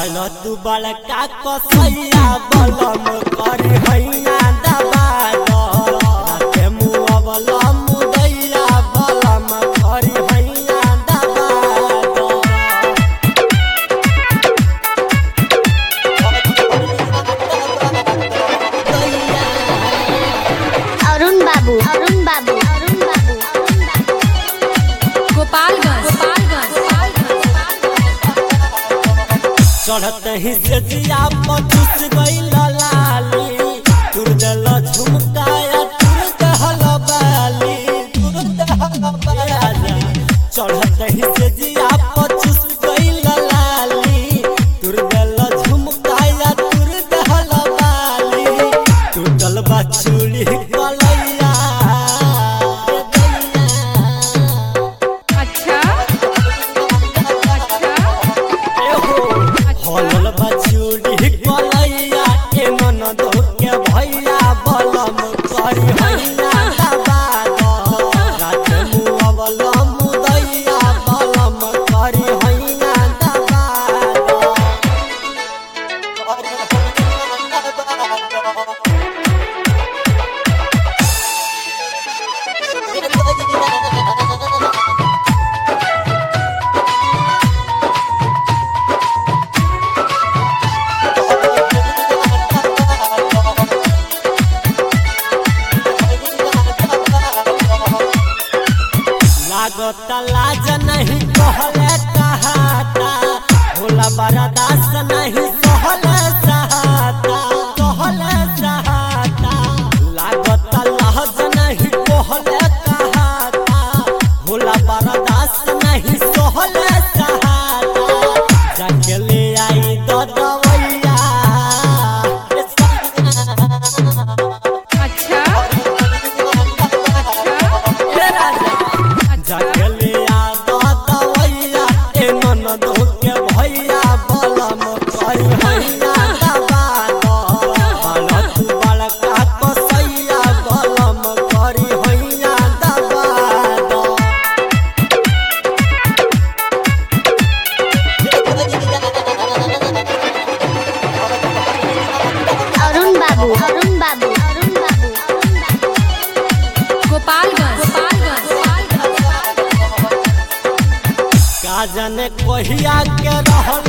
बाल तू बड़का कसैया बलम करी हैया दबा दो राते मुअवल मुदैया बलम करी हैया दबा दो अरुण बाबू अरुण बाबू अरुण बाबू अरुण बाबू गोपालगंज चढ़त ही से जिया पचुस गईल लाली तुर दल झुमकाया तुर दहल बाली तुर दहल बाली चढ़त ही से जिया पचुस गईल लाली तुर दल झुमकाया तुर दहल बाली टूटल बा चूड़ी कलैया अच्छा अच्छा हलल बचूड़ी कलैया ए मन के भैया बलम करी हैया दबा दो रात मुअवल मुदैया बलम करी हैया दबा दो लागत लाज नहीं कहले कहाता भोला बरदास नहीं सहले सहाता कहले सहाता लागत लाज नहीं कहले कहाता भोला बरदास नहीं सहले सहाता जाके ले आई दो दवैया अच्छा जगलिया दो दवैया ए मन के भैया बलम करी हैया दबा दो बाल तू बड़का कसैया बलम करी हैया दबा दो अरुण बाबू अरुण बाबू अरुण बाबू अरुण बाबू गोपालगंज का जाने कहिया के रहल